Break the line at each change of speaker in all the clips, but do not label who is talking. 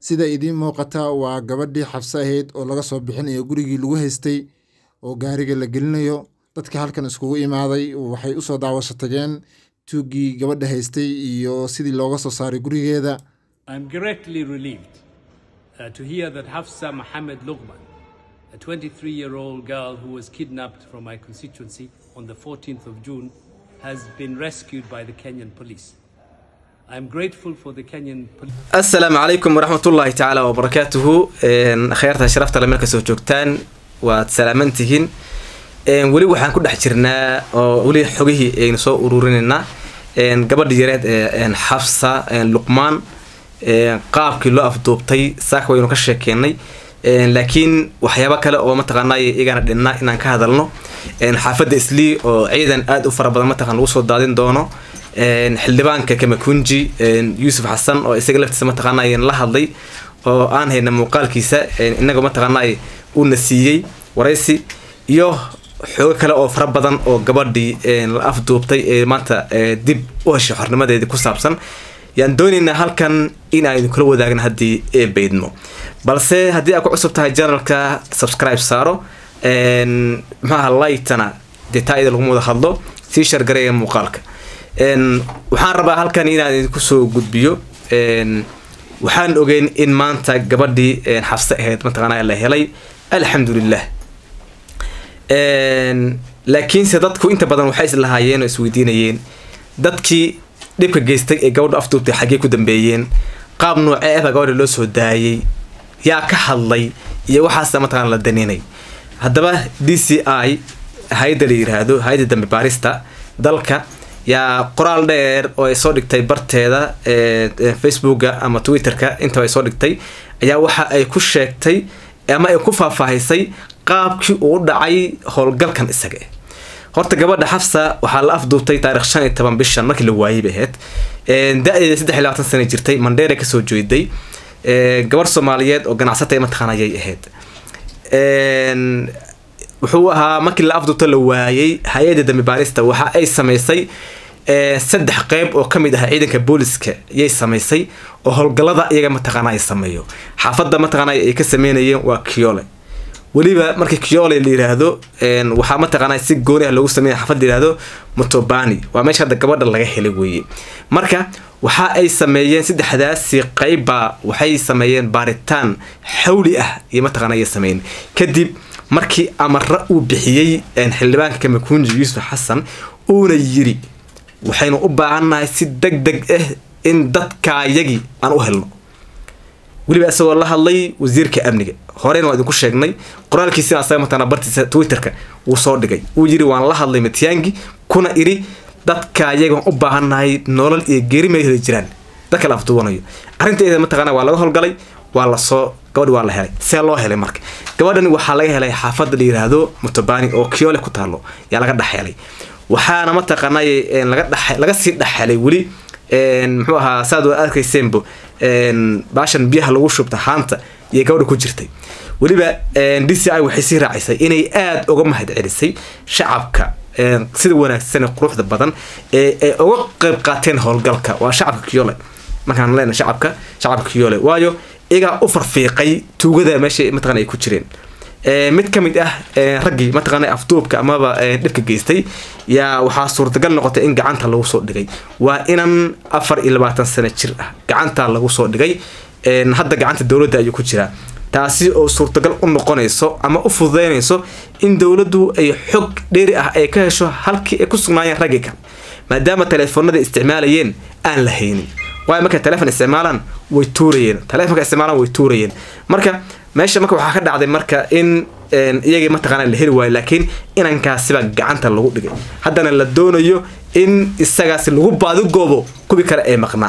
sida idiin muuqata waa gabadhii xabse ahayd oo laga soo bixinayo gurigii lagu haystay oo gaariga la gelinayo dadka halkan iskugu imaaday waxay usoo daawasho tageen tuuggii gabadha haystay iyo sidii looga soo saaray gurigeeda
I'm greatly relieved uh, to hear that Hafsa Mohammed Lughman, a 23 year old girl who was kidnapped from my constituency on the 14th of June, has been rescued by the Kenyan police. I'm grateful for the Kenyan police.
asalaamu calaykum waraxmatullaahi tacaala wabarakaatuhu kheyrta sharafta le marka soo joogtaan waad salaaman tihiin weli waxaan ku dhex jirnaa oo weli xogihii aynu soo ururinaynaa gabadha yareed ee xafsa luqmaan qaabkii loo afduubtay saaka waynu ka sheekeynay laakiin waxyaabo kale oo mataqaanay igana dhinnaa inaan ka hadalno xaafadda islii oo ciidan aada u fara badan mataqan lagu soo daadin doono xildhibaanka kamakunji yuusuf xasan oo isaga laftiisa mataqaanay la hadlay oo aan hayna muuqaalkiisa inagoo mataqaanay uuna siiyey waraysi iyo xoogo kale oo fara badan oo gabadhii la afduubtay ee maanta dib u heshay xornimadeedii ku saabsan yaan doonaynaa halkan in aynu kula wadaagna haddii ee baydmo balse haddii aad ku cusub tahay janalka subscribe saaro maxaaha lightana dee taa ida laguma wada hadlo sii shargareeya muuqaalka waxaan rabaa halkan inaan idinku soo gudbiyo waxaan ogeyn in maanta gabadhii xabse ahayd mataqaana la helay alxamdulilah laakiinse dadku inta badan waxay islahaayeen oo isweydiinayeen dadkii dhibka geystay ee gabadha afduubtay xaggee ku dambeeyeen qaab noocee ahba gabadha loo soo daayay yaa ka hadlay iyo waxaasa mataqana la daninay haddaba d c i hay-adda la yiraahdo hay-adda dambe baarista dalka yaa qoraal dheer oo ay soo dhigtay barteeda facebooka ama twitterka intaba ay soo dhigtay ayaa waxa ay ku sheegtay ama ay ku faahfaahisay qaabkii uu u dhacay howlgalkan isaga horta gabadha xafsa waxaa la afduubtay taarikh shan iyo toban bishan markii la waayay bay ahayd da-deeda saddex iyo labaatan sana jirtay mandheera kasoo jeeday gabarh soomaaliyeed oo ganacsata mataqaan ayay ahayd wuxuu ahaa markii la afduubta la waayay hay-adda dambi baarista waxa ay samaysay saddex qeyb oo kamid ah ciidanka booliska ayay samaysay oo howlgalada iyaga mataqaana ay sameeyo xaafadda mataqaana ay ka sameynayeen waa kiole weliba markii kiole la yiraahdo waxaa mataqaana si gooni ah loogu sameeya xaafad la yirahdo motobani waa meesha hadda gabadha laga helay weeye marka waxa ay sameeyeen saddexdaasi qeyba waxay sameeyeen baaritaan xawli ah iyo mataqaana ayay sameeyeen kadib markii amara uu bixiyey xildhibaanka kamakunji yuusuf xasan uuna yiri waxaynu u baahannahay si deg deg ah in dadkaayagii aan u helno weliba isagoo la hadlay wasiirka amniga horeyna waa idinku sheegnay qoraalkiisina asaga mataqana bartiisa twitterka wuu soo dhigay wuu yiri waan la hadlay matyaangi kuna iri dadkaayagaan u baahannahay nolol iyo geeri may heli jiraan dadka la afduubanayo arrinteeda mataqana waa laga howlgalay waa lasoo gabadhi waa la helay see loo helay marka gabadhani waxaa laga helay xaafadda la yiraahdo mutobani oo kiole ku taalo yaa laga dhexhelay waxaana mataqaanay laga dhex laga sii dhexhelay weli muxuu ahaa saad waa arkayseenbo baashan biyaha lagu shubta haanta iyo gabadha ku jirtay weliba d c i waxay sii raacisay inay aada uga mahad celisay shacabka sida wanaagsan quruxda badan ee ay uga qeyb qaateen howlgalka waa shacabka kiole markaan leena shacabka shacabka kiole waayo iyagaa u farfiiqay tuugada meesha mataqana ay ku jireen mid ka mid ah raggii mataqaana afduubka amaba dhibka geystay yaa waxaa suurtagal noqotay in gacanta lagu soo dhigay waa inan afar iyo labaatan sano jir ah gacanta lagu soo dhigay hadda gacanta dowladda ayuu ku jiraa taasi oo suurtagal u noqonayso ama u fududeynayso in dowladdu ay xog dheeri ah ay ka hesho halkii ay ku sugnaayeen raggii kale maadaama teleefoonada isticmaalayeen aan la haynin waayo markay telefon isticmaalaan way tuurayeen telefonka isticmaalaan way tuurayeen marka meesha marka waxaa ka dhacday marka in iyagii mataqaana la heli waayo laakiin inankaasiba gacanta lagu dhigay haddana la doonayo in isagaasi lagu baadigoobo kuwii kale ee maqnaa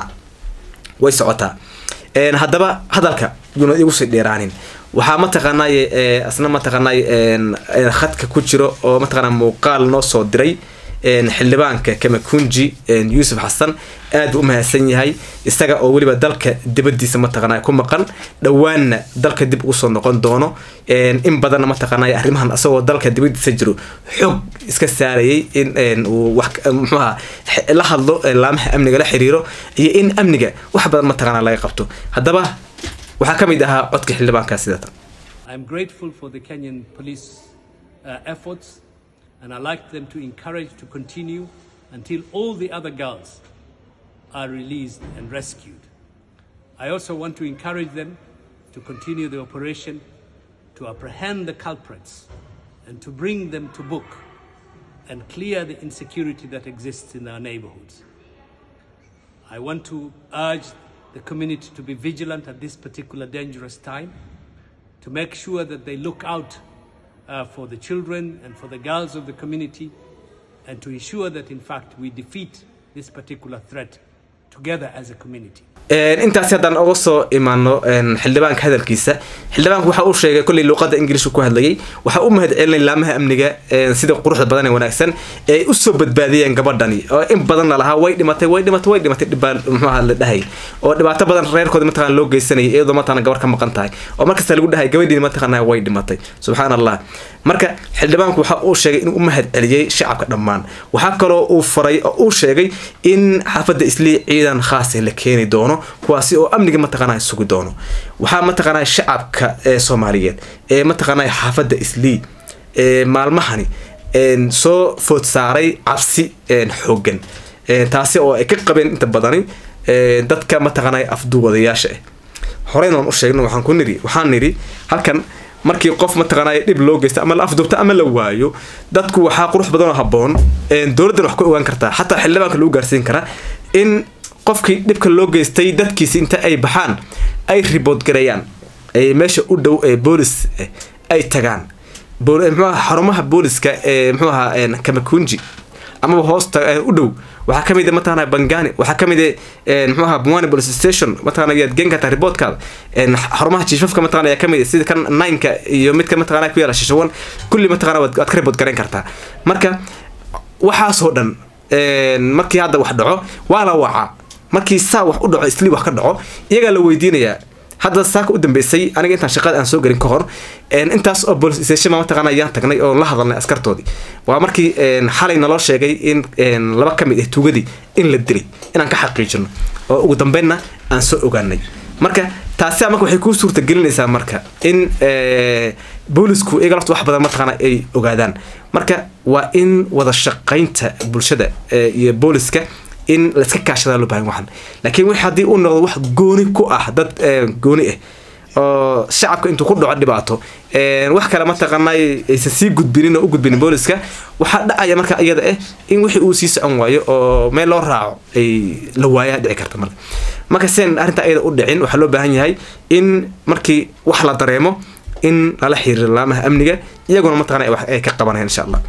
way socotaa haddaba hadalka yuuna igu sii dheeraanin waxaa mataqaanay asna mataqaanay khadka ku jiro oo mataqaana muuqaal noo soo diray xildhibaanka kamakunji yuusuf xasan aad buu u mahadsan yahay isaga oo weliba dalka dibadiisa mataqaana ku maqan dhowaanna dalka dib ugu soo noqon doono in badanna mataqaana arrimahan asagoo dalka dibadiisa jiro xog iska saarayay in uu wax muxuaha la hadlo laamaha amniga la xiriiro iyo in amniga wax badan mataqaana laga qabto haddaba waxaa ka mid ahaa codka xildhibaankaa sidatan
I'm grateful for the Kenyan police uh, efforts, and I'd like them to encourage to continue until all the other girls are released and rescued. I also want to encourage them to continue the operation to apprehend the culprits and to bring them to book and clear the insecurity that exists in our neighborhoods. I want to urge the community to be vigilant at this particular dangerous time, to make sure that they look out uh, for the children and for the girls of the community, and to ensure that, in fact, we defeat this particular threat together as a community.
intaasi haddaan uga soo imaano xildhibaanka hadalkiisa xildhibaanku waxa uu sheegay kolley luuqada ingiliishka ku hadlayay waxa u mahad celinay laamaha amniga sida quruxda badan ee wanaagsan ee ay usoo badbaadiyeen gabadhani oo in badanna lahaa way dhimatay way dhimatay way dhimatay dhibaa muxuaha la dhahay oo dhibaato badan reerkooda mataqana loo geysanayay iyadoo mataqana gabar ka maqan tahay oo markasta lagu dhahay gabadhiini mataqana way dhimatay subxaan allah marka xildhibaanku waxa uu sheegay inuu u mahad celiyey shacabka dhammaan waxaa kaloo uu faray oo uu sheegay in xaafadda islii ciidan khaasa la keeni doono kuwaasi oo amniga mataqaanaa sugi doono waxaa mataqaanaa shacabka ee soomaaliyeed ee mataqaanaa xaafadda islii ee maalmahani soo food saaray cabsi xoogan taasi oo ay ka qabeen inta badani dadka mataqaanaa afduwadayaasha ah horeyna waan u sheegno waxaan ku niri waxaan nidhi halkan markii qof mataqaanaa dhib loo geysta ama la afduubta ama la waayo dadku waxaa qurux badan oo habboon dowladdan wax ku ogaan kartaa xataa xildhibaanka lagu gaarsiin karaa in qofkii dhibka loo geystay dadkiisi inta ay baxaan ay ribood gareeyaan meesha u dhow ee boolis ay tagaan mxuaha xarumaha booliska ee mxuu ahaa kamakunji amaba hoosta u dhow waxaa ka mid mataqana bangani waxaa ka mid mxuu ahaa bumwani police station mataqana yaad geen kartaa riboodkaada xarumaha jiifafka mataqana ayaa kamid sida kan nineka iyo midka mataqana ku yaala shishawan kulli mataqana waad ka ribood gareyn kartaa marka waxaasoo dhan markii hadda wax dhaco waa la wacaa markii saa wax u dhaco isli wax ka dhaco iyagaa la weydiinayaa hadda saaka u dambeysay aniga intaan shaqada aan soo gelin ka hor intaas oo police station mataqana ayaan tagnay oo la hadalnay askartoodii waa markii xalay naloo sheegay in laba ka mid ah tuugadii in la dilay inaan ka xaqiijino oo ugu dambeynna aan soo ogaanay marka taasi marka waxay kuu suurta gelinaysaa marka in boolisku iyaga lafta wax badan mataqaana ay ogaadaan marka waa in wada shaqaynta bulshada iyo booliska in laiska kaashadaa loo bahan waxan laakiin wix haddii uu noqdo wax gooni ku ah dad gooni ah oo shacabka intuu ku dhaco dhibaato wax kale mataqaanay aysan sii gudbinin oo u gudbinin booliska waxaa dhacaya marka iyada ah in wixii uu sii socon waayo oo meel loo raaco ay la waayaa dhici karta marka marka sen arrinta ayada u dhicin waxaa loo baahan yahay in markii wax la dareemo in lala xiriiro laamaha amniga iyaguna mataqana wax ay ka qabanayaan insha allah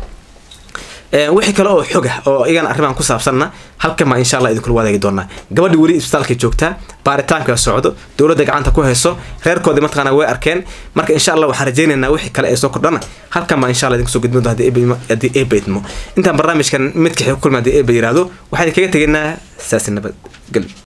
wixii kale oo xog ah oo iyagana arrimahan ku saabsanna halkan baa insha allah idinkula wadaagi doonaa gabadhi weli isbitaalka joogtaa baaritaanka socdo dowladda gacanta ku hayso reerkoodii mataqana way arkeen marka insha allah waxaan rajaynaynaa wixii kale ee soo kordhana halkan baa insha allah idinku soo gudbin doonta haddii eeba idmo intaan barnaamijkan midka xig kulma haddii eeba yiraahdo waxaan idinkaga tegaynaa saasi nabadgelyo